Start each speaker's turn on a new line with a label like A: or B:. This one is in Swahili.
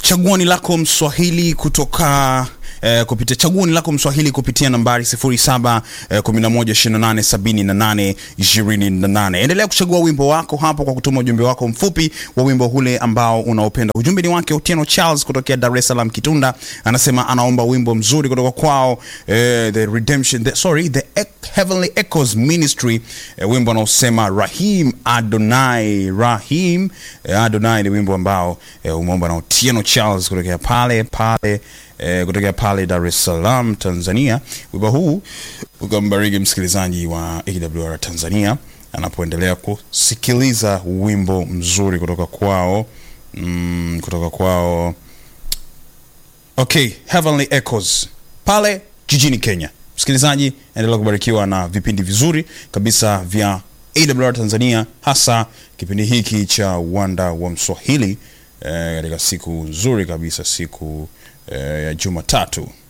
A: chaguoni lako mswahili kutoka eh, kupitia chaguoni lako mswahili kupitia nambari 07 eh, 112878 28. Endelea kuchagua wimbo wako hapo kwa kutuma ujumbe wako mfupi wa wimbo ule ambao unaopenda. Ujumbe ni wake Otieno Charles kutokea Dar es Salaam Kitunda, anasema anaomba wimbo mzuri kutoka kwao eh, the redemption the, sorry the E- Heavenly Echoes Ministry eh, wimbo unaosema Rahim Adonai Rahim eh, Adonai ni wimbo ambao eh, umeomba na Otieno Charles kutokea pale pale eh, kutokea pale Dar es Salaam Tanzania. Wimbo huu ukambariki msikilizaji wa AWR Tanzania anapoendelea kusikiliza wimbo mzuri kutoka kwao mm, kutoka kwao okay, Heavenly Echoes pale jijini Kenya. Msikilizaji, endelea kubarikiwa na vipindi vizuri kabisa vya AWR Tanzania, hasa kipindi hiki cha Wanda wa Mswahili eh, katika siku nzuri kabisa, siku eh, ya Jumatatu.